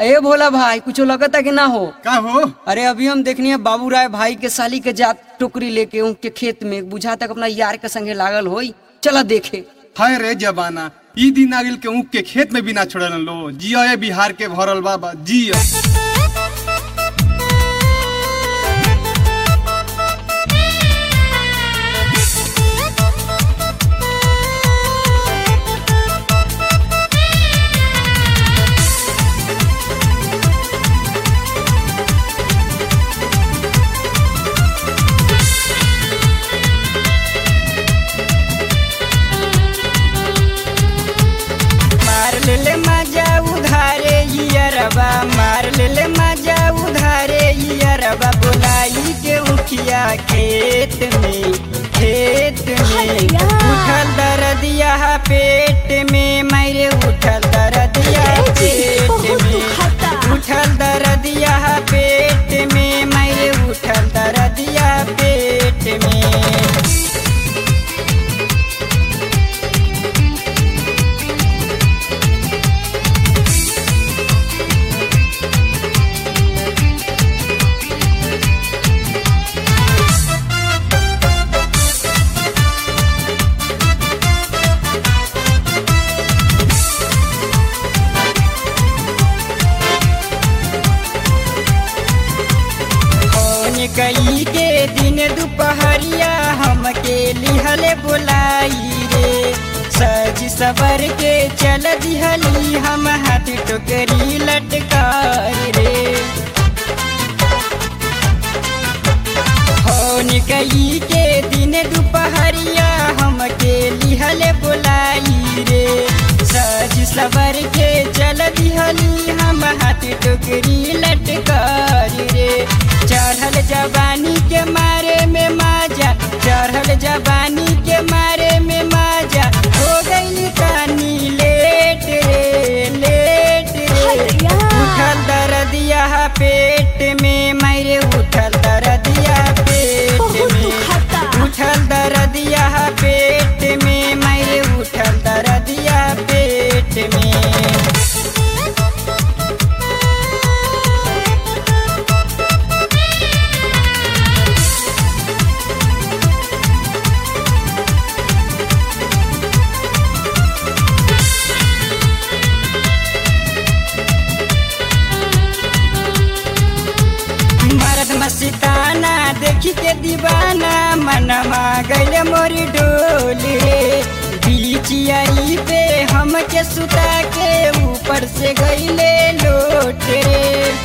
अरे भोला भाई कुछ लगता कि ना हो का हो अरे अभी हम देखनी है बाबू राय भाई के साली के जात टोकरी लेके उनके खेत में बुझा तक अपना यार के संगे लागल होई चला देखे हाय रे जबाना ई दिन आगिल के ऊख के खेत में बिना छोड़ल लो जियो ये बिहार के भरल बाबा जियो मार ले ले मजा उधारे यरबा मार ले ले मजा उधारे यरबा बुलाई के उठिया खेत में खेत में उठल दर्दिया पेट में मेरे उठल दर्दिया पेट में उठल दर्दिया पेट में मेरे उठल दर्दिया पेट में कौन कई के दिन दोपहरिया हमके लिहले बुलाई रे सज सबर के चल दिहली हम हाथ टोकरी लटकार रे कौन कई के दिन दोपहरिया हमके लिहले बुलाई रे सज सबर के चल दिहली हम हाथ टोकरी लटकार रे चढ़ल जवानी के मारे में माजा चढ़ल जवानी के मारे में माजा हो गई कानी लेट रे लेट रे उठल दर्दिया पेट में मेरे उठल दर्दिया पेट में उठल दर्दिया पेट में मेरे उठल दर्दिया पेट में मरद मस्ताना देखी के दीवाना मनवा गैले मोरी डोल रे बीचियाई पे हमके सुता के ऊपर से गैले लोट रे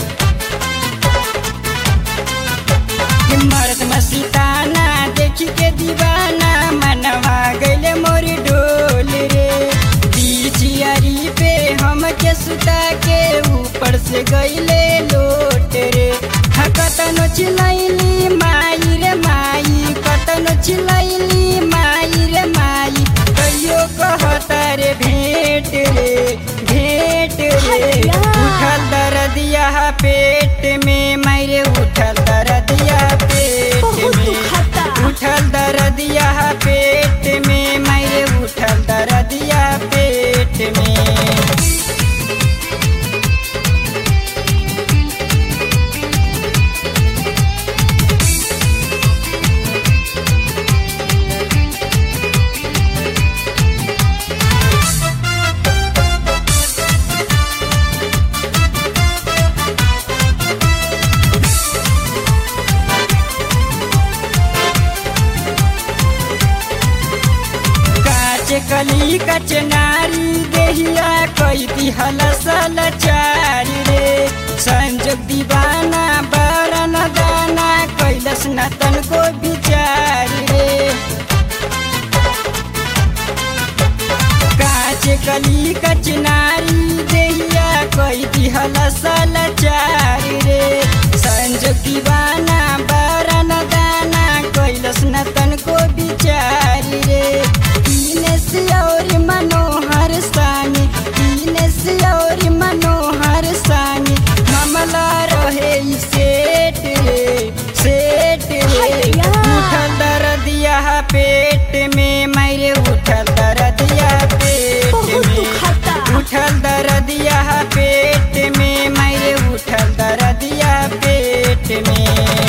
मरद मस्ताना देखी के दीवाना मनवा गैले मोरी डोल रे बीचियारी पे हमके सुता के ऊपर से गैले लोट रे हाँ कतनो चिलैली माई रे माई कतनो चिलैली माई रे माई कहियो कहता रे भेंट रे भेंट रे उठल दर्दिया पेट में मेरे उठल दर्दिया पेट में उठल दर्दिया पेट में मेरे उठल दर्दिया पेट में काच कली कचनारी देहिया कई दिहल सलचारी रे संजोग दीवाना बरन दाना कैलस न तनको विचारी रे काच कली कचनारी देहिया कई दिहल सलचारी रे संजोग दीवाना बरन दाना कैलस न तनको विचारी रे दीनेश और मनोहर सानी दीनेश और मनोहर सानी मामला रहे ई सेठ रे सेठ रे उठल दर्दिया पेट में मेरे उठल दर्दिया पेट में उठल दर्दिया पेट में मैं में